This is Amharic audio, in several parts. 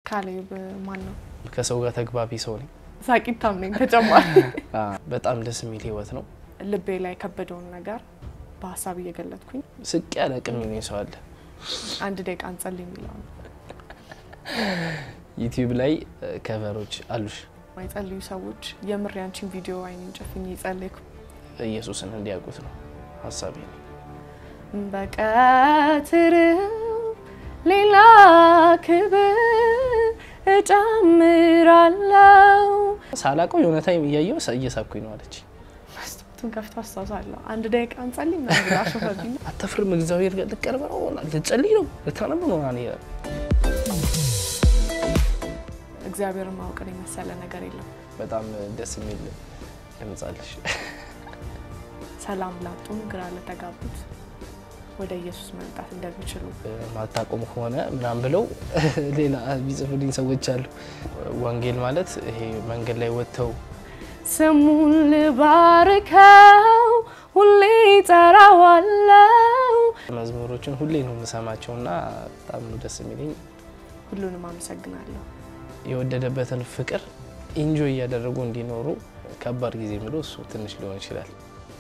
ካሌብ ማን ነው? ከሰው ጋር ተግባቢ ሰው ነኝ። ሳቂታም ነኝ። ተጨማሪ በጣም ደስ የሚል ህይወት ነው። ልቤ ላይ የከበደውን ነገር በሀሳብ እየገለጥኩኝ ስቅ ያለ ቅም የሚሆኝ ሰው አለ። አንድ ደቂቃ እንጸልይ የሚለው ነው። ዩቲዩብ ላይ ከቨሮች አሉሽ የማይጸልዩ ሰዎች የምር ያንቺን ቪዲዮ አይኔን ጨፍኜ የጸለይኩ ኢየሱስን እንዲያውቁት ነው ሀሳቤ ነው። በቀትር ሌላ ክብር እጨምራለሁ። ሳላውቀው የሆነ ታይም እያየው እየሳኩኝ ነው አለች። መስታወቱን ከፍቶ አስታውሳለሁ። አንድ ደቂቃ እንጸልይ ምናምን ብላ አሾፈብኝ። አተፍርም እግዚአብሔር ጋር ልቀርብ ነው ልጸልይ ነው ልታነብ ነው ና እግዚአብሔርን ማወቅን የመሰለ ነገር የለም። በጣም ደስ የሚል ድምፅ አለሽ። ሰላም ላጡም ግራ ለተጋቡት ወደ ኢየሱስ መምጣት እንደሚችሉ ማታቆም ከሆነ ምናምን ብለው ሌላ ቢጽፉልኝ ሰዎች አሉ። ወንጌል ማለት ይሄ መንገድ ላይ ወጥተው ስሙን ልባርከው ሁሌ ጠራዋለው። መዝሙሮችን ሁሌ ነው የምሰማቸው እና በጣም ነው ደስ የሚለኝ። ሁሉንም አመሰግናለሁ። የወደደበትን ፍቅር ኢንጆይ እያደረጉ እንዲኖሩ ከባድ ጊዜ የሚለው እሱ ትንሽ ሊሆን ይችላል።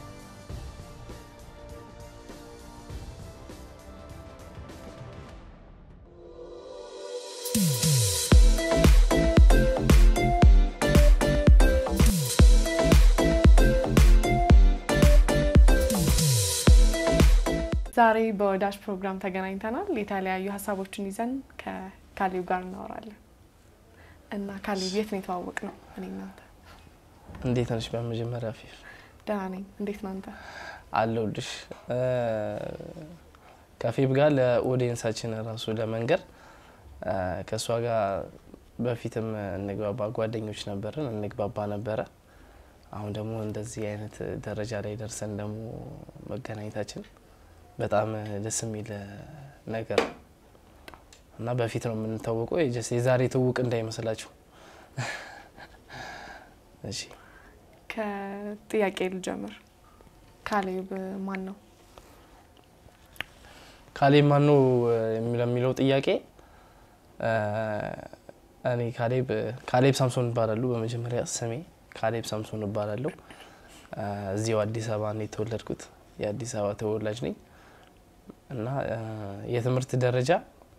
ዛሬ በወዳጅ ፕሮግራም ተገናኝተናል። የተለያዩ ሀሳቦችን ይዘን ከካሌብ ጋር እናወራለን እና ካሌብ የት ነው የተዋወቅ ነው? እኔ እናንተ እንዴት ነሽ? በመጀመሪያ ፊፍ ደህና ነኝ። እንዴት ናንተ? አለሁልሽ። ከፌብ ጋር ለኦዲየንሳችን ራሱ ለመንገር ከእሷ ጋር በፊትም እንግባባ ጓደኞች ነበርን፣ እንግባባ ነበረ። አሁን ደግሞ እንደዚህ አይነት ደረጃ ላይ ደርሰን ደግሞ መገናኘታችን በጣም ደስ የሚል ነገር እና በፊት ነው የምንታወቀው። የዛሬ ትውውቅ እንዳይመስላችሁ። እሺ ከጥያቄ ልጀምር። ካሌብ ማን ነው? ካሌብ ማን ነው ለሚለው ጥያቄ እኔ ካሌብ ካሌብ ሳምሶን እባላለሁ። በመጀመሪያ ስሜ ካሌብ ሳምሶን እባላለሁ። እዚሁ አዲስ አበባ ነው የተወለድኩት። የአዲስ አበባ ተወላጅ ነኝ እና የትምህርት ደረጃ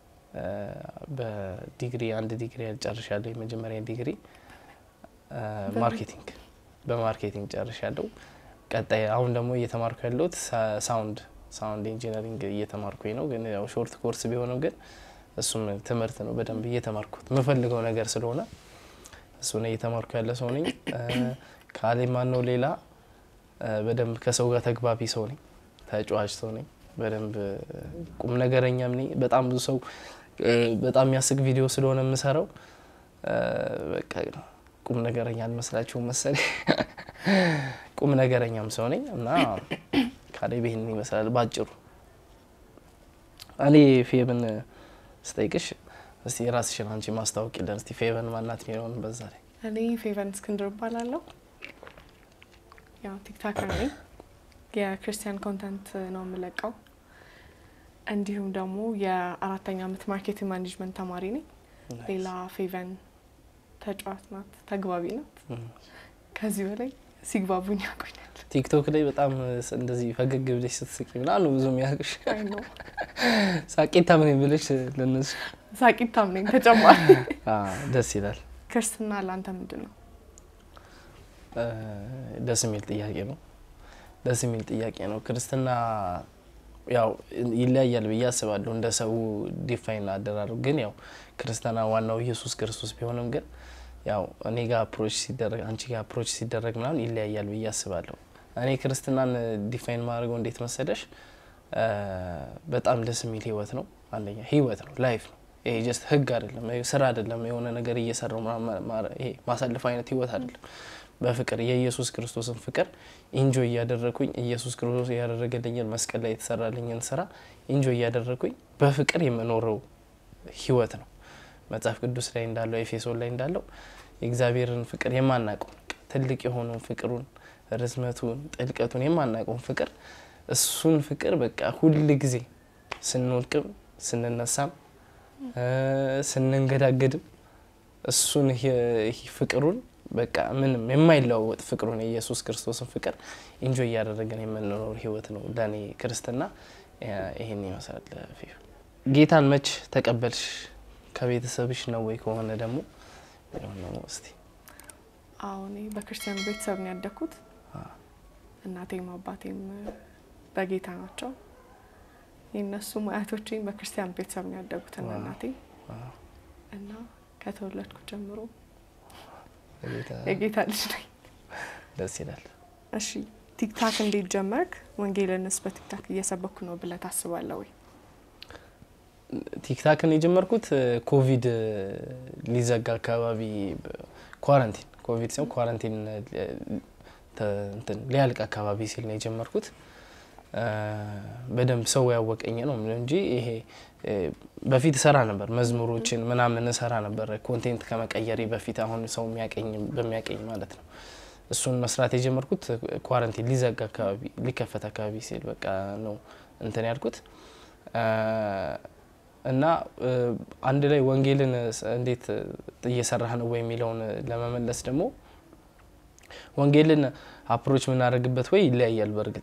በዲግሪ አንድ ዲግሪ ጨርሻለሁ። የመጀመሪያ ዲግሪ ማርኬቲንግ በማርኬቲንግ ጨርሻለሁ። ቀጣይ አሁን ደግሞ እየተማርኩ ያለሁት ሳውንድ ሳውንድ ኢንጂነሪንግ እየተማርኩኝ ነው። ግን ያው ሾርት ኮርስ ቢሆንም ግን እሱም ትምህርት ነው። በደንብ እየተማርኩት የምፈልገው ነገር ስለሆነ እሱን እየተማርኩ ያለ ሰው ነኝ። ካሌብ ማን ነው ሌላ በደንብ ከሰው ጋር ተግባቢ ሰው ነኝ። ተጫዋች ሰው ነኝ። በደንብ ቁም ነገረኛም ነኝ። በጣም ብዙ ሰው በጣም የሚያስቅ ቪዲዮ ስለሆነ የምሰራው በቃ ቁም ነገረኛ አልመስላችሁም መሰለኝ። ቁም ነገረኛም ሰው ነኝ እና ካሌብ ይህንን ይመስላል ባጭሩ። እኔ ፌብን ስጠይቅሽ እስቲ ራስሽን አንቺ ማስታወቂልን እስቲ ፌቨን ማናት የሚለውን በዛ ላይ። እኔ ፌቨን እስክንድር እባላለሁ። ያው ቲክታከር ነኝ። የክርስቲያን ኮንተንት ነው የምለቀው። እንዲሁም ደግሞ የአራተኛ ዓመት ማርኬቲንግ ማኔጅመንት ተማሪ ነኝ። ሌላ ፌቨን ተጫዋች ናት፣ ተግባቢ ናት። ከዚህ በላይ ሲግባቡኝ ያቆኛል። ቲክቶክ ላይ በጣም እንደዚህ ፈገግ ብለሽ ስትስቂ ምናምን ነው ብዙ የሚያውቅሽ። አይ ነው ሳቂታ ምን ብለሽ ለነሱ ሳቂታም ነኝ። ተጨማሪ ደስ ይላል። ክርስትና ለአንተ ምንድን ነው? ደስ የሚል ጥያቄ ነው። ደስ የሚል ጥያቄ ነው። ክርስትና ያው ይለያያል ብዬ አስባለሁ እንደ ሰው ዲፋይን አደራረጉ። ግን ያው ክርስትና ዋናው ኢየሱስ ክርስቶስ ቢሆንም ግን ያው እኔ ጋር አፕሮች ሲደረግ አንቺ ጋር አፕሮች ሲደረግ ምናምን ይለያያል ብዬ አስባለሁ። እኔ ክርስትናን ዲፋይን ማድረገው እንዴት መሰለሽ፣ በጣም ደስ የሚል ህይወት ነው። አንደኛ ህይወት ነው፣ ላይፍ ነው። ይሄ ጀስት ህግ አይደለም፣ ስራ አይደለም፣ የሆነ ነገር እየሰራው ይሄ ማሳለፍ አይነት ህይወት አይደለም። በፍቅር የኢየሱስ ክርስቶስን ፍቅር ኢንጆይ እያደረግኩኝ ኢየሱስ ክርስቶስ ያደረገልኝን መስቀል ላይ የተሰራልኝን ስራ ኢንጆይ እያደረግኩኝ በፍቅር የምኖረው ህይወት ነው። መጽሐፍ ቅዱስ ላይ እንዳለው ኤፌሶን ላይ እንዳለው የእግዚአብሔርን ፍቅር የማናውቀው ትልቅ የሆነውን ፍቅሩን ርዝመቱን ጥልቀቱን የማናውቀውን ፍቅር እሱን ፍቅር በቃ ሁል ጊዜ ስንወድቅም ስንነሳም ስንንገዳገድም እሱን ይህ ፍቅሩን በቃ ምንም የማይለዋወጥ ፍቅሩን የኢየሱስ ክርስቶስን ፍቅር ኢንጆይ እያደረገን የምንኖር ህይወት ነው ለእኔ ክርስትና ይህን ይመስላል። ፊ ጌታን መች ተቀበልሽ? ከቤተሰብሽ ነው ወይ? ከሆነ ደግሞ ነው እስቲ አሁን በክርስቲያን ቤተሰብ ነው ያደግኩት። እናቴም አባቴም በጌታ ናቸው። የእነሱም አያቶቼም በክርስቲያን ቤተሰብ ነው ያደጉት እና እናቴ እና ከተወለድኩ ጀምሮ የጌታ ልጅ ነኝ። ደስ ይላል። እሺ ቲክታክ እንዴት ጀመርክ? ወንጌልንስ በቲክታክ እየሰበኩ ነው ብለህ ታስባለህ ወይ? ቲክታክን የጀመርኩት ኮቪድ ሊዘጋ አካባቢ ኳረንቲን ኮቪድ ሲሆን ኳረንቲን ሊያልቅ አካባቢ ሲል ነው የጀመርኩት። በደንብ ሰው ያወቀኝ ነው እንጂ ይሄ በፊት እሰራ ነበር፣ መዝሙሮችን ምናምን እሰራ ነበር ኮንቴንት ከመቀየሬ በፊት አሁን ሰው የሚያቀኝ በሚያቀኝ ማለት ነው። እሱን መስራት የጀመርኩት ኳረንቲን ሊዘጋ አካባቢ ሊከፈት አካባቢ ሲል በቃ ነው እንትን ያልኩት እና አንድ ላይ ወንጌልን እንዴት እየሰራህ ነው ወይ የሚለውን ለመመለስ ደግሞ ወንጌልን አፕሮች የምናደርግበት ወይ ይለያያል። በእርግጥ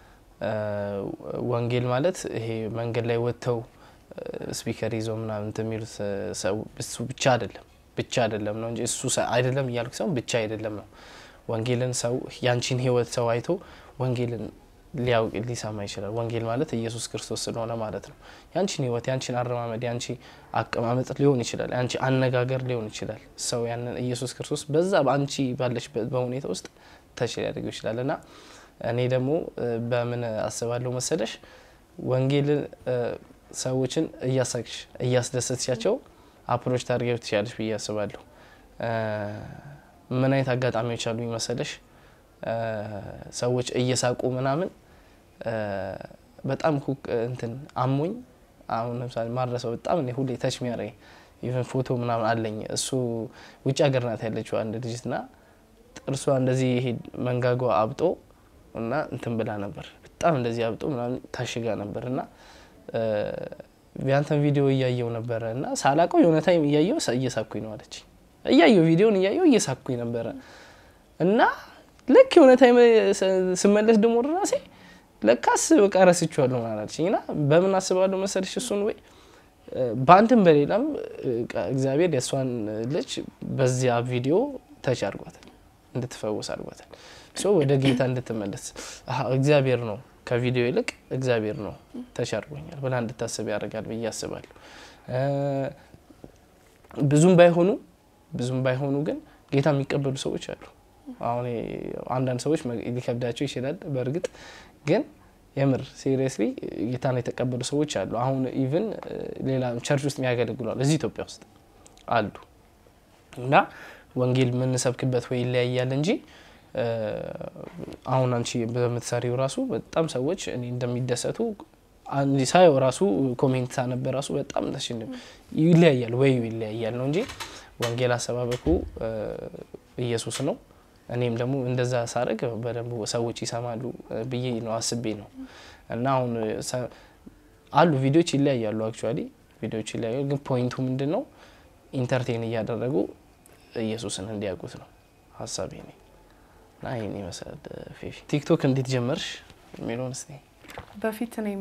ወንጌል ማለት ይሄ መንገድ ላይ ወጥተው ስፒከር ይዘው ምናምን የሚሉት ሰው እሱ ብቻ አይደለም ብቻ አይደለም ነው እንጂ እሱ አይደለም እያልኩ ሰው ብቻ አይደለም ነው። ወንጌልን ሰው ያንቺን ህይወት ሰው አይቶ ወንጌልን ሊያውቅ ሊሰማ ይችላል። ወንጌል ማለት ኢየሱስ ክርስቶስ ስለሆነ ማለት ነው። ያንቺን ህይወት፣ ያንቺን አረማመድ፣ ያንቺ አቀማመጥ ሊሆን ይችላል፣ ያንቺ አነጋገር ሊሆን ይችላል። ሰው ያንን ኢየሱስ ክርስቶስ በዛ በአንቺ ባለሽ በሁኔታ ውስጥ ተች ሊያደርገው ይችላል እና እኔ ደግሞ በምን አስባለሁ መሰለሽ ወንጌልን ሰዎችን እያሳቅሽ እያስደሰትሻቸው አፕሮች ታደርጊው ትችላለሽ ብዬ አስባለሁ። ምን አይነት አጋጣሚዎች አሉ መሰለሽ ሰዎች እየሳቁ ምናምን በጣም እንትን አሞኝ አሁን ለምሳሌ ማድረሰው በጣም እኔ ሁሌ ተች የሚያደርገኝ ኢቨን ፎቶ ምናምን አለኝ። እሱ ውጭ ሀገር ናት ያለችው አንድ ልጅት ና ጥርሷ እንደዚህ ይሄ መንጋጓ አብጦ እና እንትን ብላ ነበር በጣም እንደዚህ አብጦ ምናምን ታሽጋ ነበር እና ያንተን ቪዲዮ እያየው ነበረ እና ሳላቀው የሆነ ታይም እያየው እየሳኩኝ ነው አለች። እያየው ቪዲዮን እያየው እየሳኩኝ ነበረ እና ልክ የሆነ ታይም ስመለስ ደግሞ ራሴ ለካስ በቃ ረስቼዋለሁ ማለት አለችኝ እና በምን አስባለሁ መሰልሽ እሱን ወይ በአንድም በሌላም እግዚአብሔር የእሷን ልጅ በዚያ ቪዲዮ ተች አድርጓታል፣ እንድትፈወስ አድርጓታል። ሶ ወደ ጌታ እንድትመለስ እግዚአብሔር ነው ከቪዲዮ ይልቅ እግዚአብሔር ነው ተች አድርጎኛል ብላ እንድታስብ ያደርጋል ብዬ አስባለሁ። ብዙም ባይሆኑ ብዙም ባይሆኑ ግን ጌታ የሚቀበሉ ሰዎች አሉ። አሁን አንዳንድ ሰዎች ሊከብዳቸው ይችላል። በእርግጥ ግን የምር ሲሪየስሊ ጌታን የተቀበሉ ሰዎች አሉ። አሁን ኢቭን ሌላ ቸርች ውስጥ የሚያገለግሏል እዚህ ኢትዮጵያ ውስጥ አሉ እና ወንጌል የምንሰብክበት ወይ ይለያያል እንጂ አሁን አንቺ በምትሰሪው ራሱ በጣም ሰዎች እኔ እንደሚደሰቱ ሳየው ራሱ ኮሜንት ሳነበ ራሱ በጣም ደስ ይለያያል ወይ ይለያያል ነው እንጂ ወንጌል አሰባበኩ ኢየሱስ ነው። እኔም ደግሞ እንደዛ ሳደርግ በደንብ ሰዎች ይሰማሉ ብዬ ነው አስቤ ነው እና አሁን አሉ ቪዲዮዎች ይለያያሉ። አክቹዋሊ ቪዲዮዎች ይለያያሉ፣ ግን ፖይንቱ ምንድን ነው? ኢንተርቴን እያደረጉ ኢየሱስን እንዲያውቁት ነው ሀሳቤ ነ እና ይህን ይመስላል። ፌፊ ቲክቶክ እንዴት ጀመርሽ የሚለውን ስ በፊት እኔም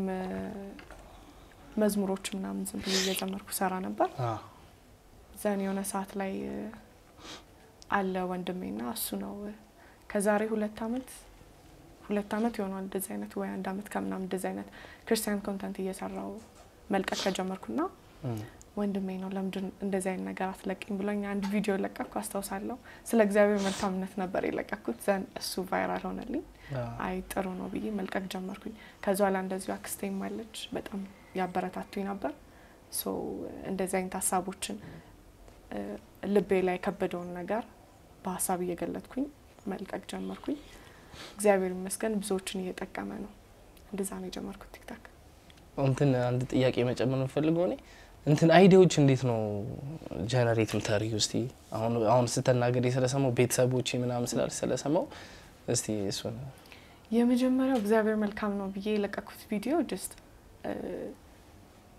መዝሙሮች ምናምን ዝም ብዬ እየዘመርኩ ሰራ ነበር። ዘን የሆነ ሰዓት ላይ አለ ወንድሜና እሱ ነው ከዛሬ ሁለት አመት ሁለት አመት ይሆናል እንደዚህ አይነት ወይ አንድ አመት ከምናምን እንደዚህ አይነት ክርስቲያን ኮንተንት እየሰራው መልቀቅ ከጀመርኩና ወንድሜ ነው ለምንድን እንደዚህ አይነት ነገር አትለቅኝ ብሎኝ አንድ ቪዲዮ ለቀቅኩ አስታውሳለሁ። ስለ እግዚአብሔር መልካምነት ነበር የለቀቅኩት። ዘን እሱ ቫይራል ሆነልኝ። አይ ጥሩ ነው ብዬ መልቀቅ ጀመርኩኝ። ከዛ ኋላ እንደዚሁ አክስቴም አለች በጣም ያበረታቱኝ ነበር። ሶ እንደዚህ አይነት ሀሳቦችን ልቤ ላይ የከበደውን ነገር በሀሳብ እየገለጥኩኝ መልቀቅ ጀመርኩኝ። እግዚአብሔር ይመስገን ብዙዎችን እየጠቀመ ነው። እንደዛ ነው የጀመርኩት ቲክታክ። እንትን አንድ ጥያቄ መጨመር የምፈልገው እኔ እንትን አይዲያዎች እንዴት ነው ጀነሬት ምታደርጊ? እስቲ አሁን አሁን ስተናገር ስለሰማው ቤተሰቦች ምናምን ስላል ስለሰማው እስቲ እሱን የመጀመሪያው እግዚአብሔር መልካም ነው ብዬ የለቀኩት ቪዲዮ ጀስት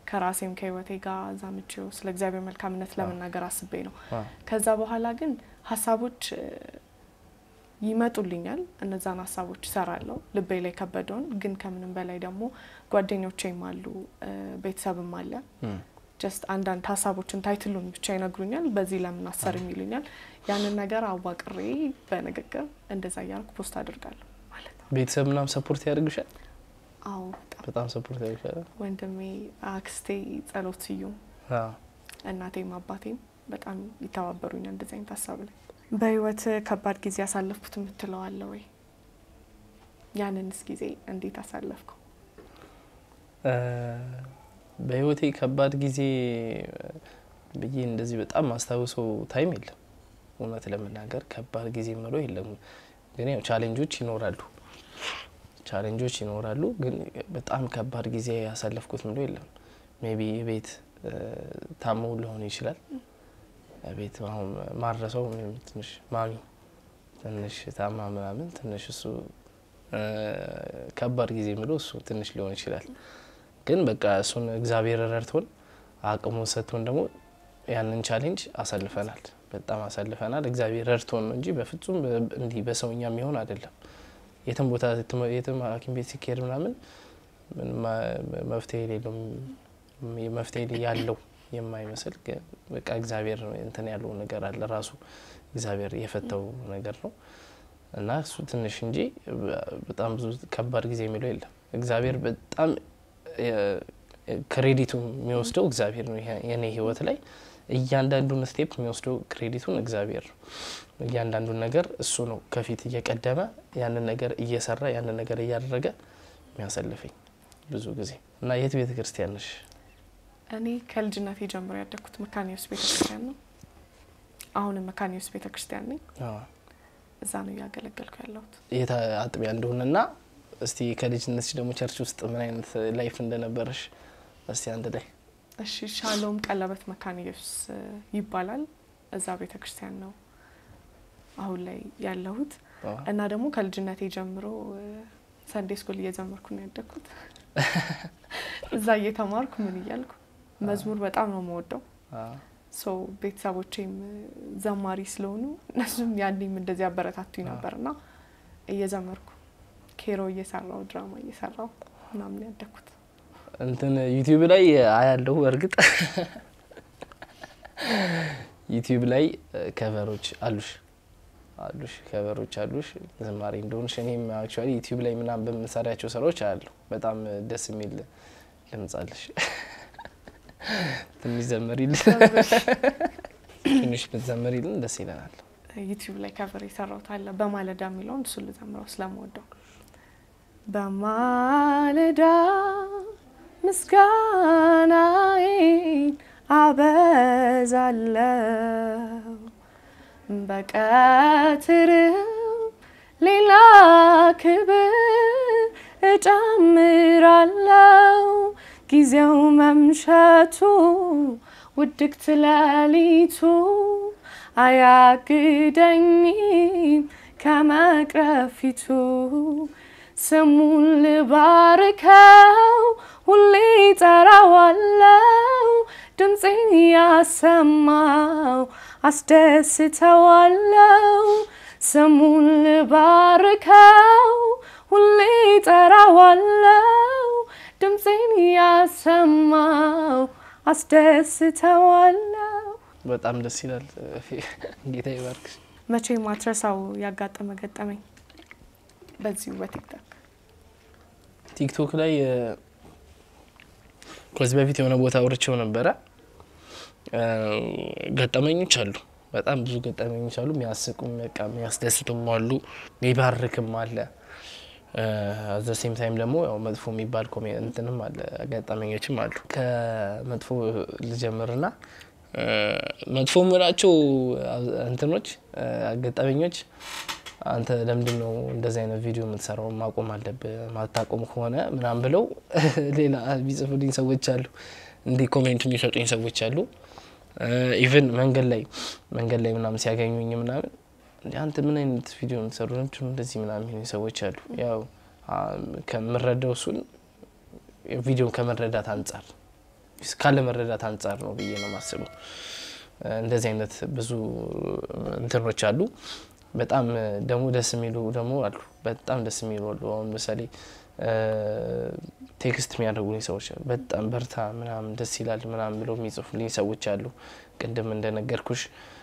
ከራሴም ከህይወቴ ጋር ዛምቼው ስለ እግዚአብሔር መልካምነት ለመናገር አስቤ ነው። አ፣ ከዛ በኋላ ግን ሀሳቦች እ፣ ይመጡልኛል። እነዛን ሀሳቦች እሰራለሁ ልቤ ላይ ከበደውን። ግን ከምንም በላይ ደግሞ ጓደኞቼም አሉ እ፣ ቤተሰብም አለ እም፣ ጀስት አንዳንድ ሀሳቦችን ታይትሉን ብቻ ይነግሩኛል። በዚህ ለምን አሰርም ይሉኛል። ያንን ነገር አዋቅሬ በንግግር እንደዛ እያልኩ ፖስት አድርጋለሁ ማለት ነው። ቤተሰብ ምናምን ሰፖርት ያደርግሻል? አዎ በጣም በጣም ሰፖርት ያደርግሻል? ወንድሜ፣ አክስቴ ጸሎት ስዩም አ፣ እናቴም አባቴም በጣም ይተባበሩኛል እንደዚህ አይነት ሀሳብ ላይ። በህይወት ከባድ ጊዜ ያሳለፍኩት የምትለው አለ ወይ? ያንንስ ጊዜ እንዴት አሳለፍከው? እ፣ በህይወቴ ከባድ ጊዜ ብዬ እንደዚህ በጣም ማስታውሰው ታይም የለም። እውነት ለመናገር ከባድ ጊዜ ምለው የለም። ግን ያው ቻሌንጆች ይኖራሉ ቻሌንጆች ይኖራሉ። ግን በጣም ከባድ ጊዜ ያሳለፍኩት ምለው የለም። ሜቢ ቤት ታሞ ሊሆን ይችላል። ቤት አሁን ማረሰው ትንሽ ማሚ ትንሽ ታማ ምናምን ትንሽ እሱ እ፣ ከባድ ጊዜ ምለው እሱ ትንሽ ሊሆን ይችላል። ግን በቃ እሱን እግዚአብሔር ረድቶን አቅሙን ሰጥቶን ደግሞ ያንን ቻሌንጅ አሳልፈናል። በጣም አሳልፈናል። እግዚአብሔር ረድቶን ነው እንጂ በፍጹም በ- እንዲህ በሰውኛ የሚሆን አይደለም። የትም ቦታ የትም- የትም ሐኪም ቤት ሲካሄድ ምናምን ምንም ማ- መፍትሄ የሌለው መፍትሄ ያለው የማይመስል ግን በቃ እግዚአብሔር እንትን ያለው ነገር አለ ራሱ እግዚአብሔር የፈተው ነገር ነው እና እሱ ትንሽ እንጂ በጣም ብዙ ከባድ ጊዜ የሚለው የለም። እግዚአብሔር በጣም ክሬዲቱ የሚወስደው እግዚአብሔር ነው። ይሄ- የኔ ህይወት ላይ እያንዳንዱን ስቴፕ የሚወስደው ክሬዲቱን እግዚአብሔር ነው። እያንዳንዱን ነገር እሱ ነው ከፊት እየቀደመ ያንን ነገር እየሰራ ያንን ነገር እያደረገ የሚያሳልፈኝ ብዙ ጊዜ እና የት ቤተ ክርስቲያን ነሽ? እኔ ከልጅነቴ ጀምሮ ያደግኩት መካኒዮስ ቤተክርስቲያን ነው። አሁንም መካኒዮስ ቤተክርስቲያን ነኝ። አዎ። እዛ ነው እያገለገልኩ ያለሁት። የት አጥቢያ እንደሆነና እስቲ ከልጅነትሽ ደግሞ ቸርች ውስጥ ምን አይነት ላይፍ እንደነበረሽ እስቲ አንድ ላይ እሺ ሻሎም ቀለበት መካኒዮስ እ, ይባላል። እዛ ቤተክርስቲያን ነው አሁን ላይ ያለሁት አዎ። እና ደግሞ ከልጅነቴ ጀምሮ ሰንዴ ስኩል እየዘመርኩ ነው ያደግኩት። እዛ እየተማርኩ ምን እያልኩ መዝሙር በጣም ነው የምወደው። አዎ። ሶ ቤተሰቦቼም ዘማሪ ስለሆኑ እነሱም ያኔም እንደዚህ አበረታቱኝ ነበር እና እየዘመርኩ ኬሮ እየሰራው ድራማ እየሰራው ምናምን ያደግኩት። እንትን ዩቲዩብ ላይ አያለሁ። እርግጥ ዩቲዩብ ላይ ከቨሮች አሉሽ አሉሽ ከቨሮች አሉሽ ዝማሬ እንደሆንሽ እኔም አክቹዋሊ ዩቲዩብ ላይ ምናምን በምሰሪያቸው ስራዎች አያለሁ። በጣም ደስ የሚል ድምጽ አለሽ። ትንሽ ዘመሪልን፣ ትንሽ ብትዘመሪልን ደስ ይለናል። ዩቲዩብ ላይ ከቨር የሰራሁት አለ በማለዳ የሚለውን እሱ ልዘምረው ስለምወደው በማለዳ ምስጋናዬን አበዛለው በቀትርም ሌላ ክብር እጨምራለው ጊዜው መምሸቱ ውድቅት ሌሊቱ አያግደኝም ከመቅረፊቱ ስሙን ልባርከው ሁሌ ጠራዋለው ድምፄን ያሰማው አስደስተዋለው ስሙን ልባርከው ሁሌ ጠራዋለው ድምፄን ያሰማው አስደስተዋለው። በጣም ደስ ይላል። ጌታ ይባርክሽ። መቼ ማትረሳው ያጋጠመ ገጠመኝ በዚሁ በቲክቶክ ቲክቶክ ላይ እ፣ ከዚህ በፊት የሆነ ቦታ አውርቼው ነበረ። እ፣ ገጠመኞች አሉ፣ በጣም ብዙ ገጠመኞች አሉ። የሚያስቁም በቃ የሚያስደስቱም አሉ፣ የሚባርክም አለ። አዘ ሴም ታይም ደግሞ ያው መጥፎ የሚባል ኮሜ እንትንም አለ ገጠመኞችም አሉ። ከመጥፎ ልጀምርና እ፣ መጥፎ ምላቸው እንትኖች እ፣ ገጠመኞች አንተ ለምንድን ነው እንደዚህ አይነት ቪዲዮ የምትሰራው? ማቆም አለብህ፣ ማታቆም ከሆነ ምናምን ብለው ሌላ የሚጽፉልኝ ሰዎች አሉ። እንዲህ ኮሜንት የሚሰጡኝ ሰዎች አሉ። ኢቨን መንገድ ላይ መንገድ ላይ ምናምን ሲያገኙኝ ምናምን እንደ አንተ ምን አይነት ቪዲዮ የምትሰሩ ለምንድን ነው እንደዚህ ምናምን የሚሉኝ ሰዎች አሉ። ያው አ፣ ከምረዳው እሱን ቪዲዮን ከመረዳት አንጻር ካለ መረዳት አንጻር ነው ብዬ ነው የማስበው። እንደዚህ አይነት ብዙ እንትኖች አሉ። በጣም ደግሞ ደስ የሚሉ ደግሞ አሉ። በጣም ደስ የሚሉ አሉ። አሁን ምሳሌ ቴክስት የሚያደርጉልኝ ሰዎች አሉ። በጣም በርታ ምናምን ደስ ይላል ምናምን ብለው የሚጽፉልኝ ሰዎች አሉ። ቅድም እንደነገርኩሽ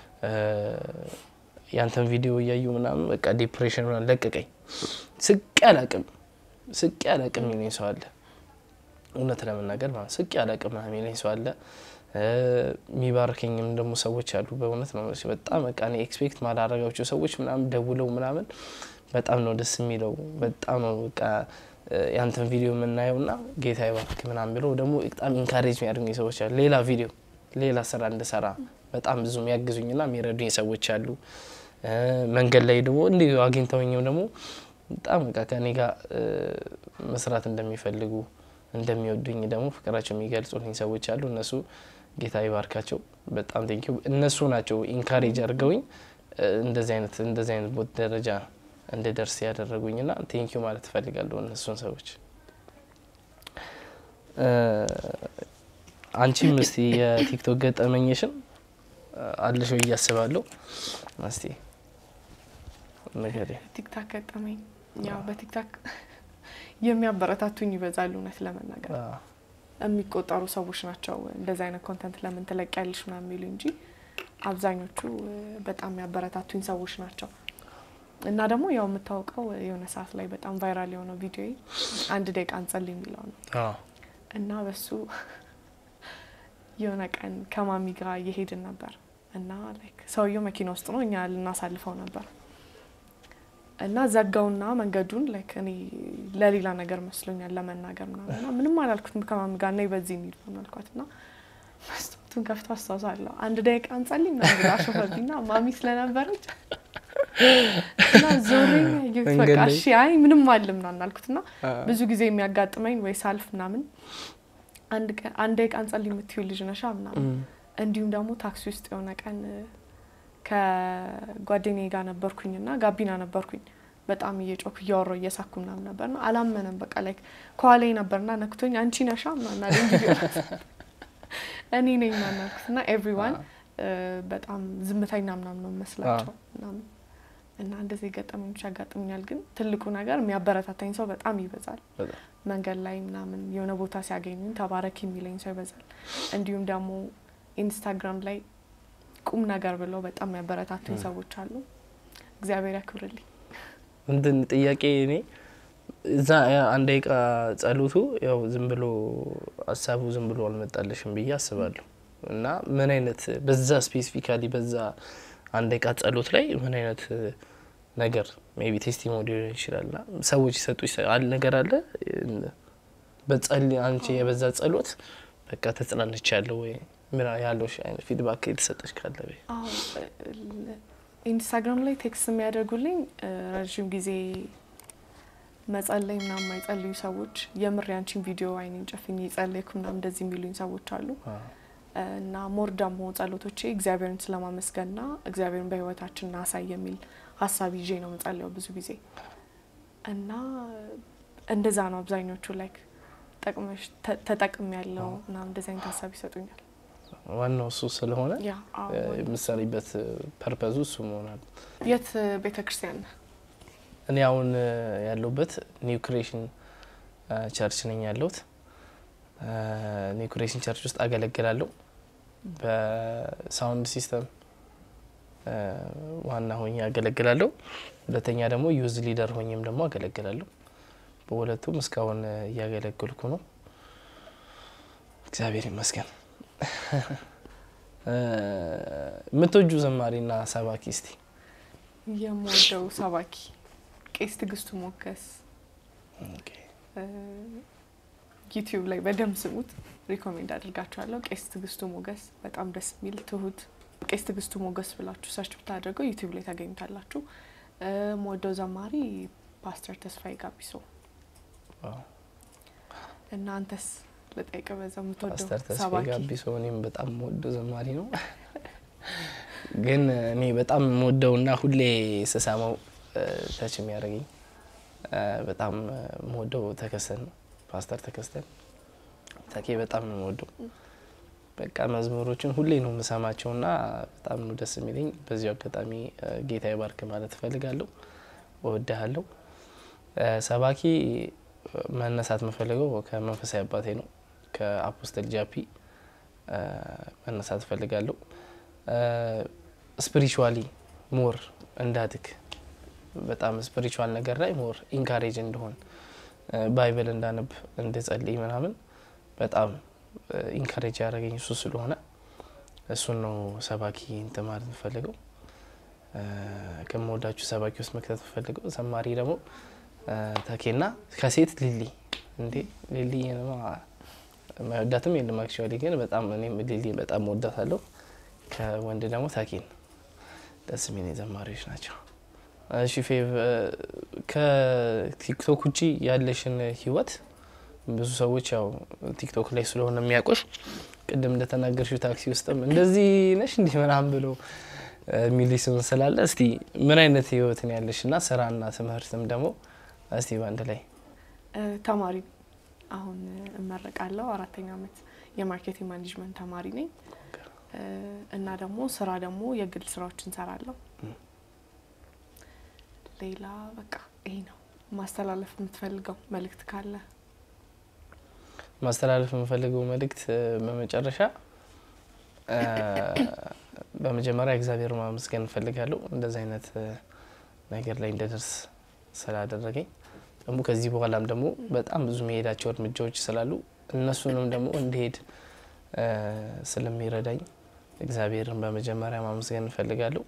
ያንተን ቪዲዮ እያዩ ምናምን በቃ ዲፕሬሽን ምናምን ለቀቀኝ፣ ስቄ አላቅም፣ ስቄ አላቅም የሚለኝ ሰው አለ። እውነት ለመናገር ማለት ስቄ አላቅም ምናምን የሚለኝ ሰው አለ። የሚባርከኝም ደግሞ ሰዎች አሉ። በእውነት ነው በጣም በቃ እኔ ኤክስፔክት ማላረጋቸው ሰዎች ምናምን ደውለው ምናምን በጣም ነው ደስ የሚለው። በጣም ነው በቃ ያንተን ቪዲዮ የምናየው ና ጌታ ይባርክ ምናምን ብለው ደግሞ በጣም ኢንካሬጅ የሚያደርጉኝ ሰዎች አሉ። ሌላ ቪዲዮ ሌላ ስራ እንድሰራ በጣም ብዙ የሚያግዙኝ ና የሚረዱኝ ሰዎች አሉ። መንገድ ላይ ደግሞ እንዲሁ አግኝተውኝም ደግሞ በጣም በቃ ከኔ ጋር መስራት እንደሚፈልጉ እንደሚወዱኝ ደግሞ ፍቅራቸው የሚገልጹልኝ ሰዎች አሉ። እነሱ ጌታ ይባርካቸው። በጣም ቴንኪዩ። እነሱ ናቸው ኢንካሬጅ አድርገውኝ እንደዚህ አይነት እንደዚህ አይነት ቦት ደረጃ እንድደርስ ያደረጉኝ ና ቴንኪዩ ማለት እፈልጋለሁ እነሱን ሰዎች። አንቺም እስቲ የቲክቶክ ገጠመኝሽን አለሽ ወይ እያስባለሁ። እስቲ ንገሪኝ። ቲክታክ ገጠመኝ ያው በቲክታክ የሚያበረታቱኝ ይበዛሉ። እውነት ለመናገር የሚቆጠሩ ሰዎች ናቸው እንደዚህ አይነት ኮንተንት ለምን ትለቂያለሽ ምናምን የሚሉ እንጂ አብዛኞቹ በጣም የሚያበረታቱኝ ሰዎች ናቸው። እና ደግሞ ያው የምታውቀው የሆነ ሰዓት ላይ በጣም ቫይራል የሆነው ቪዲዮ አንድ ደቂቃ እንጸልይ የሚለው ነው እና በሱ የሆነ ቀን ከማሚ ጋር እየሄድን ነበር እና ላይክ ሰውየው መኪና ውስጥ ነው፣ እኛ ልናሳልፈው ነበር እና ዘጋውና መንገዱን ላይክ እኔ ለሌላ ነገር መስሎኛል ለመናገር ምናምን እና ምንም አላልኩትም። ከማሚ ጋር ነይ በዚህ እንሂድ ምናምን አልኳት እና መስታወቱን ከፍቶ አስታውሳለሁ አንድ ደቂቃ እንጸልይ ምናምን ብላ አሾፈብኝና ማሚ ስለነበረች እና ዞሬ ያየሁት በቃ እሺ አይ ምንም አለ ምናምን አልኩት እና ብዙ ጊዜ የሚያጋጥመኝ ወይ ሳልፍ ምናምን አንድ ደቂቃ እንጸልይ የምትይው ልጅ ነሻ ምናምን እንዲሁም ደግሞ ታክሲ ውስጥ የሆነ ቀን ከጓደኛዬ ጋር ነበርኩኝና ጋቢና ነበርኩኝ በጣም እየጮኩ እያወራሁ እየሳኩ ምናምን ነበርና አላመነም። በቃ ላይ ከኋላዬ ነበርና ነክቶኝ አንቺ ነሻ ምናምን አለኝ። ቪዲዮ እኔ ነኝ ምናምን አልኩት እና ኤቭሪዋን በጣም ዝምተኛ ምናምን ነው መስላቸው ምናምን እና እንደዚህ ገጠመኞች ያጋጥሙኛል። ግን ትልቁ ነገር የሚያበረታታኝ ሰው በጣም ይበዛል። መንገድ ላይ ምናምን የሆነ ቦታ ሲያገኙኝ ተባረክ የሚለኝ ሰው ይበዛል። እንዲሁም ደግሞ ኢንስታግራም ላይ ቁም ነገር ብለው በጣም የሚያበረታቱኝ ሰዎች አሉ። እግዚአብሔር ያክብርልኝ። እንትን ጥያቄ እኔ እዛ አንድ ደቂቃ ጸሎቱ ያው ዝም ብሎ ሀሳቡ ዝም ብሎ አልመጣልሽም ብዬ አስባለሁ። እና ምን አይነት በዛ ስፔሲፊካሊ በዛ አንድ ደቂቃ ጸሎት ላይ ምን አይነት ነገር ሜይ ቢ ቴስቲሞኒ ሊሆን ይችላል ና ሰዎች ይሰጡ ነገር አለ በጸል አንቺ የበዛ ጸሎት በቃ ተጽናንች ያለው ወይ ምን ያለው አይነት ፊድባክ የተሰጠች ካለ ወይ ኢንስታግራም ላይ ቴክስት የሚያደርጉልኝ ረዥም ጊዜ መጸለይ ምናምን የማይጸልዩ ሰዎች የምር ያንቺን ቪዲዮ አይኔን ጨፍኝ የጸለይኩ ምናምን እንደዚህ የሚሉኝ ሰዎች አሉ። እና ሞር ደግሞ ጸሎቶቼ እግዚአብሔርን ስለማመስገንና እግዚአብሔርን በሕይወታችን እናሳይ የሚል ሀሳብ ይዤ ነው የምጸልየው ብዙ ጊዜ እና እንደዛ ነው አብዛኞቹ ላይክ ጠቅመሽ ተጠቅም ያለው ምናምን እንደዚህ አይነት ሀሳብ ይሰጡኛል። ዋናው እሱ ስለሆነ ያ አዎ። የምትሰሪበት ፐርፐዙ እሱ መሆናል። የት ቤተ ክርስቲያን ነህ? እኔ አሁን ያለሁበት ኒው ክሬሽን ቸርች ነኝ ያለሁት። ኒው ክሬሽን ቸርች ውስጥ አገለግላለሁ። በሳውንድ ሲስተም ዋና ሆኜ አገለግላለሁ። ሁለተኛ ደግሞ ዩዝ ሊደር ሆኜም ደግሞ አገለግላለሁ። በሁለቱም እስካሁን እያገለግልኩ ነው። እግዚአብሔር ይመስገን። የምትወጁ ዘማሪና ሰባኪ እስቲ? የምወደው ሰባኪ ቄስ ትዕግስቱ ሞገስ ዩቲዩብ ላይ በደንብ ስሙት፣ ሪኮሜንድ አድርጋችኋለሁ። ቄስ ትዕግስቱ ሞገስ በጣም ደስ የሚል ትሁት። ቄስ ትዕግስቱ ሞገስ ብላችሁ ሰርች ብታደርገው ዩቲዩብ ላይ ታገኙታላችሁ። የምወደው ዘማሪ ፓስተር ተስፋዬ ጋቢሶ እና አንተስ ልጠይቅ በዛ የምትወደው ፓስተር ተስፋዬ ሰባኪ? ጋቢሶ እኔም በጣም የምወደው ዘማሪ ነው። ግን እኔ በጣም የምወደውና ሁሌ ስሰማው ተች የሚያደርገኝ በጣም የምወደው ተከስተን ነው። ፓስተር ተከስተን ተኬ በጣም ነው የምወደው። በቃ መዝሙሮችን ሁሌ ነው የምሰማቸውና በጣም ነው ደስ የሚለኝ። በዚሁ አጋጣሚ ጌታ ይባርክ ማለት እፈልጋለሁ። እወድሃለሁ። ሰባኪ መነሳት የምፈልገው ከመንፈሳዊ አባቴ ነው ከአፖስተል ጃፒ መነሳት እፈልጋለሁ። ስፒሪቹዋሊ ሞር እንዳድግ በጣም ስፒሪቹዋል ነገር ላይ ሞር ኢንካሬጅ እንደሆን ባይብል እንዳነብ እንድጸልይ ምናምን በጣም ኢንካሬጅ ያደረገኝ እሱ ስለሆነ እሱን ነው ሰባኪ እንትን ማለት የምፈልገው። ከምወዳችሁ ሰባኪ ውስጥ መክተት የምፈልገው ዘማሪ ደግሞ ተኬና ከሴት ሊሊ እንዴ ሊሊ መወዳትም የለም አክቹዋሊ ግን በጣም እኔም ሊሊ በጣም ወዳታለሁ። ከወንድ ደግሞ ተኬን ደስ የሚል ዘማሪዎች ናቸው። እሺ ፌቭ ከቲክቶክ ውጪ ያለሽን ህይወት ብዙ ሰዎች ያው ቲክቶክ ላይ ስለሆነ የሚያውቁሽ ቅድም እንደተናገርሽው ታክሲ ውስጥም እንደዚህ ነሽ እንዲህ ምናምን ብሎ የሚል ስም ስላለ እስቲ ምን አይነት ህይወትን ያለሽ እና ስራና ትምህርትም ደግሞ እስቲ በአንድ ላይ ተማሪ አሁን እመረቃለሁ። አራተኛ ዓመት የማርኬቲንግ ማኔጅመንት ተማሪ ነኝ እና ደግሞ ስራ ደግሞ የግል ስራዎች እንሰራለሁ። ሌላ በቃ ይሄ ነው። ማስተላለፍ የምትፈልገው መልእክት ካለ? ማስተላለፍ የምፈልገው መልእክት በመጨረሻ በመጀመሪያ እግዚአብሔር ማመስገን እንፈልጋለሁ እንደዚህ አይነት ነገር ላይ እንደደርስ ስላደረገኝ ደግሞ ከዚህ በኋላም ደግሞ በጣም ብዙ መሄዳቸው እርምጃዎች ስላሉ እነሱንም ደግሞ እንዲሄድ ስለሚረዳኝ እግዚአብሔርን በመጀመሪያ ማመስገን እንፈልጋለሁ።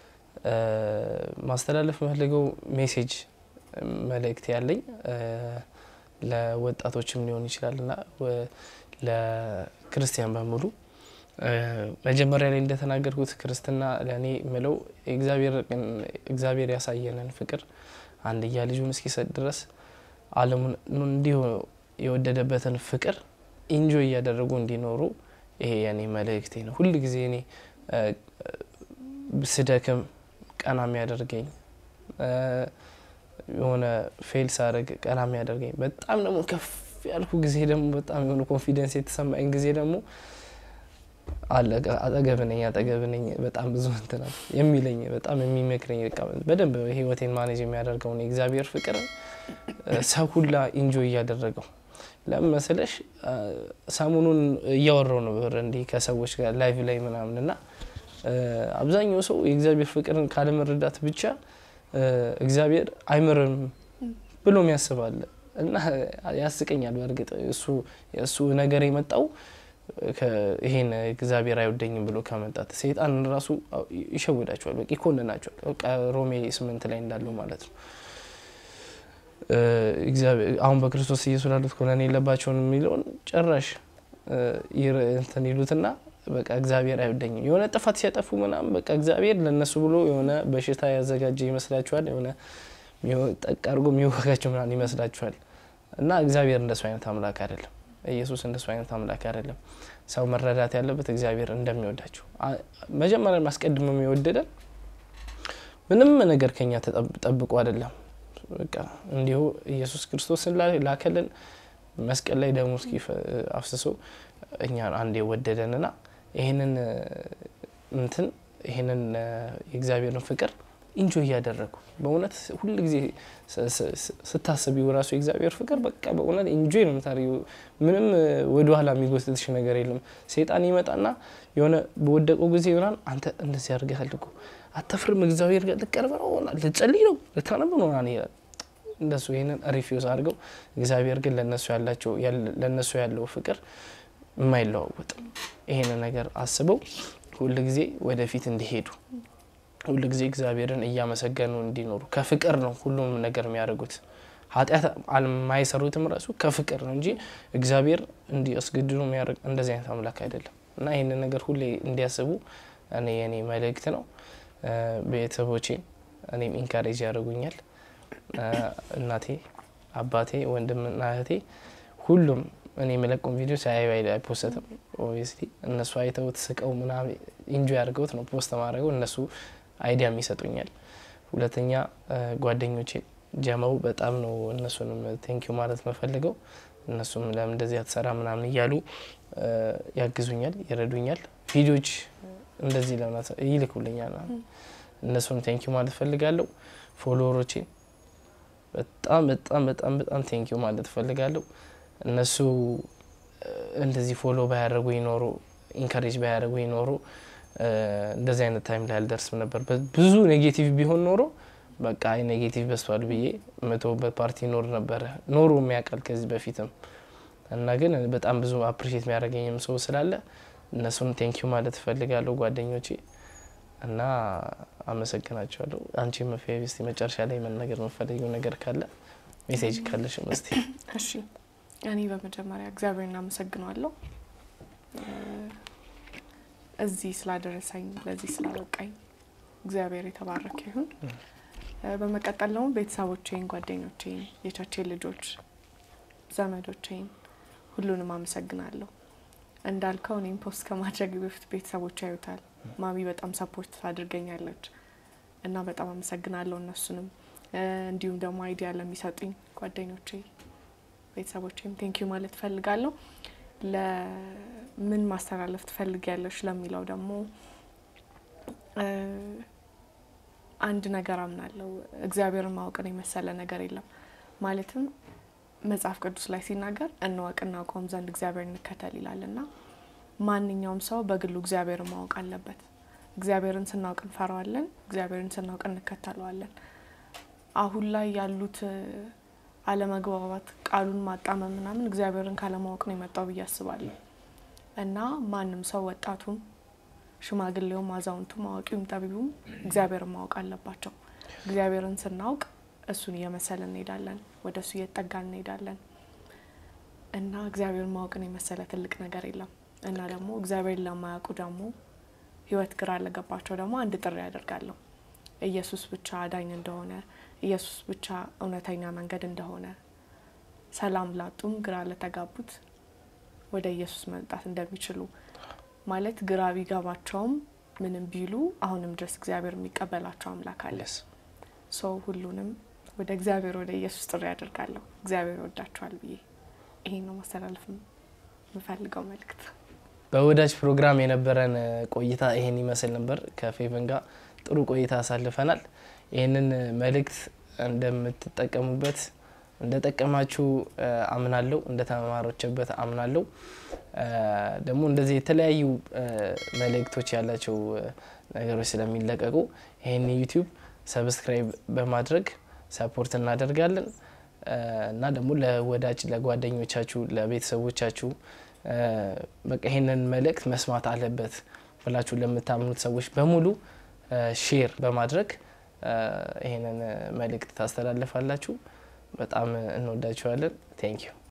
ማስተላለፍ የምፈልገው ሜሴጅ መልእክት ያለኝ ለወጣቶችም ሊሆን ይችላል እና ለክርስቲያን በሙሉ መጀመሪያ ላይ እንደተናገርኩት ክርስትና ለእኔ ምለው እግዚአብሔር ያሳየንን ፍቅር አንድያ ልጁን እስኪሰጥ ድረስ ዓለሙን እንዲሁ የወደደበትን ፍቅር ኢንጆይ እያደረጉ እንዲኖሩ ይሄ የኔ መልእክቴ ነው። ሁል ጊዜ እኔ ስደክም ቀና የሚያደርገኝ የሆነ ፌል ሳደርግ ቀና የሚያደርገኝ በጣም ደግሞ ከፍ ያልኩ ጊዜ ደግሞ በጣም የሆነ ኮንፊደንስ የተሰማኝ ጊዜ ደግሞ አጠገብ ነኝ አጠገብ ነኝ በጣም ብዙ እንትናል የሚለኝ በጣም የሚመክረኝ በደንብ ህይወቴን ማኔጅ የሚያደርገውን የእግዚአብሔር ፍቅር ሰው ሁላ ኢንጆይ እያደረገው ለምን መሰለሽ ሰሞኑን እያወራው ነበር እንዲህ ከሰዎች ጋር ላይቭ ላይ ምናምን እና አብዛኛው ሰው የእግዚአብሔር ፍቅርን ካለመረዳት ብቻ እግዚአብሔር አይምርም ብሎ ያስባል እና ያስቀኛል። በእርግጥ እሱ ነገር የመጣው ይሄን እግዚአብሔር አይወደኝም ብሎ ከመጣት ሰይጣን ራሱ ይሸውዳቸዋል፣ በቃ ይኮንናቸዋል። በቃ ሮሜ ስምንት ላይ እንዳለው ማለት ነው። አሁን በክርስቶስ ኢየሱስ ላሉት ኮነን የለባቸውን የሚለውን ጭራሽ እንትን ይሉትና በቃ እግዚአብሔር አይወደኝም የሆነ ጥፋት ሲያጠፉ ምናምን በቃ እግዚአብሔር ለእነሱ ብሎ የሆነ በሽታ ያዘጋጀ ይመስላችኋል። የሆነ ጠቅ አድርጎ የሚወጋቸው ምናምን ይመስላችኋል። እና እግዚአብሔር እንደሱ አይነት አምላክ አይደለም። ኢየሱስ እንደሱ አይነት አምላክ አይደለም። ሰው መረዳት ያለበት እግዚአብሔር እንደሚወዳቸው መጀመሪያ ማስቀድሞ የወደደን ምንም ነገር ከኛ ተጠብቆ አይደለም። በቃ እንዲሁ ኢየሱስ ክርስቶስን ላከልን መስቀል ላይ ደግሞ እስኪ አፍስሶ እኛን አንድ የወደደንና ይህንን እንትን ይህንን የእግዚአብሔርን ፍቅር ኢንጆይ እያደረጉ በእውነት ሁል ጊዜ ስታስቢው ራሱ የእግዚአብሔር ፍቅር በቃ በእውነት ኢንጆይ ነው የምታደርጊው። ምንም ወደኋላ የሚጎትትሽ ነገር የለም። ሴጣን ይመጣና የሆነ በወደቀው ጊዜ ይሆናል አንተ እንደዚህ አድርገሃል እኮ አተፍርም እግዚአብሔር ጋር ልቀርብ ነው ልጸልይ ነው ልታነብ ነው ይላል። እንደሱ ይህንን ሪፊውዝ አድርገው እግዚአብሔር ግን ለነሱ ያላቸው ለነሱ ያለው ፍቅር የማይለዋወጥ ይሄንን ነገር አስበው ሁል ጊዜ ወደፊት እንዲሄዱ ሁል ጊዜ እግዚአብሔርን እያመሰገኑ እንዲኖሩ ከፍቅር ነው ሁሉም ነገር የሚያደርጉት። ኃጢአት የማይሰሩትም ራሱ ከፍቅር ነው እንጂ እግዚአብሔር እንዲያስገድዱ የሚያደርግ እንደዚህ አይነት አምላክ አይደለም። እና ይህንን ነገር ሁሌ እንዲያስቡ እኔ የኔ መልእክት ነው። ቤተሰቦቼን እኔም ኢንካሬጅ ያደርጉኛል። እናቴ፣ አባቴ፣ ወንድምና እህቴ ሁሉም እኔ የመለቀውን ቪዲዮ ሳያዩ አይፖስትም። ኦብቪየስሊ እነሱ አይተውት ስቀው ምናምን ኢንጆይ አድርገውት ነው ፖስት ማድረገው። እነሱ አይዲያም ይሰጡኛል። ሁለተኛ ጓደኞቼ ጀመው በጣም ነው እነሱንም ቴንኪዩ ማለት መፈልገው። እነሱም ለምን እንደዚህ አትሰራ ምናምን እያሉ ያግዙኛል፣ ይረዱኛል። ቪዲዮዎች እንደዚህ ለምን ይልኩልኛል። እነሱን ቴንኪዩ ማለት ፈልጋለሁ። ፎሎወሮቼን በጣም በጣም በጣም በጣም ቴንኪዩ ማለት ፈልጋለሁ። እነሱ እንደዚህ ፎሎ ባያደርጉኝ ኖሮ ኢንካሬጅ ባያደርጉኝ ኖሮ እንደዚህ አይነት ታይም ላይ አልደርስም ነበር። ብዙ ኔጌቲቭ ቢሆን ኖሮ በቃ አይ ኔጌቲቭ በስቷል ብዬ መተውበት ፓርቲ ኖር ነበረ ኖሮ የሚያውቃል ከዚህ በፊትም እና ግን በጣም ብዙ አፕሪሼት የሚያደርገኝም ሰው ስላለ እነሱን ቴንኪዩ ማለት እፈልጋለሁ ጓደኞቼ እና አመሰግናቸዋለሁ። አንቺ መፍያ ስ መጨረሻ ላይ መናገር የምፈልገው ነገር ካለ ሜሴጅ ካለሽ መስቲ። እሺ እኔ በመጀመሪያ እግዚአብሔር እናመሰግነዋለሁ እዚህ ስላደረሰኝ ለዚህ ስላበቃኝ እግዚአብሔር የተባረከ ይሁን። በመቀጠል ደግሞ ቤተሰቦቼን፣ ጓደኞቼን፣ የቻቼን ልጆች፣ ዘመዶቼን ሁሉንም አመሰግናለሁ። እንዳልከው እኔም ፖስት ከማድረግ በፊት ቤተሰቦች ያዩታል። ማሚ በጣም ሰፖርት ታድርገኛለች እና በጣም አመሰግናለሁ እነሱንም። እንዲሁም ደግሞ አይዲያ ለሚሰጡኝ ጓደኞቼ፣ ቤተሰቦቼም ቴንኪዩ ማለት እፈልጋለሁ። ለምን ማስተላለፍ ትፈልጊያለሽ ለሚለው ደግሞ አንድ ነገር አምናለሁ። እግዚአብሔርን ማወቅን የመሰለ ነገር የለም። ማለትም መጽሐፍ ቅዱስ ላይ ሲናገር እንወቅ እናውቀውም ዘንድ እግዚአብሔር እንከተል ይላል እና ማንኛውም ሰው በግሉ እግዚአብሔርን ማወቅ አለበት። እግዚአብሔርን ስናውቅ እንፈራዋለን፣ እግዚአብሔርን ስናውቅ እንከተለዋለን። አሁን ላይ ያሉት አለመግባባት፣ ቃሉን ማጣመም ምናምን እግዚአብሔርን ካለማወቅ ነው የመጣው ብዬ አስባለሁ እና ማንም ሰው ወጣቱም ሽማግሌውም አዛውንቱም አዋቂውም ጠቢቡም እግዚአብሔርን ማወቅ አለባቸው። እግዚአብሔርን ስናውቅ እሱን እየመሰልን እንሄዳለን፣ ወደ እሱ እየጠጋን እንሄዳለን እና እግዚአብሔርን ማወቅን የመሰለ ትልቅ ነገር የለም እና ደግሞ እግዚአብሔርን ለማያውቁ ደግሞ ሕይወት ግራ ለገባቸው ደግሞ አንድ ጥሪ ያደርጋለሁ። ኢየሱስ ብቻ አዳኝ እንደሆነ፣ ኢየሱስ ብቻ እውነተኛ መንገድ እንደሆነ፣ ሰላም ላጡም ግራ ለተጋቡት ወደ ኢየሱስ መምጣት እንደሚችሉ ማለት ግራ ቢገባቸውም ምንም ቢሉ አሁንም ድረስ እግዚአብሔር የሚቀበላቸው አምላክ አለ። ሰው ሁሉንም ወደ እግዚአብሔር ወደ ኢየሱስ ጥሪ ያደርጋለሁ። እግዚአብሔር ይወዳቸዋል ብዬ ይሄን ነው ማስተላለፍ የምፈልገው መልእክት። በወዳጅ ፕሮግራም የነበረን ቆይታ ይሄን ይመስል ነበር። ከፌቨን ጋር ጥሩ ቆይታ አሳልፈናል። ይህንን መልእክት እንደምትጠቀሙበት እንደጠቀማችሁ አምናለሁ። እንደተማሮችበት አምናለሁ። ደግሞ እንደዚህ የተለያዩ መልእክቶች ያላቸው ነገሮች ስለሚለቀቁ ይህን ዩቲዩብ ሰብስክራይብ በማድረግ ሰፖርት እናደርጋለን እና ደግሞ ለወዳጅ ለጓደኞቻችሁ፣ ለቤተሰቦቻችሁ በቃ ይህንን መልእክት መስማት አለበት ብላችሁ ለምታምኑት ሰዎች በሙሉ ሼር በማድረግ ይህንን መልእክት ታስተላልፋላችሁ። በጣም እንወዳችኋለን። ቴንኪዩ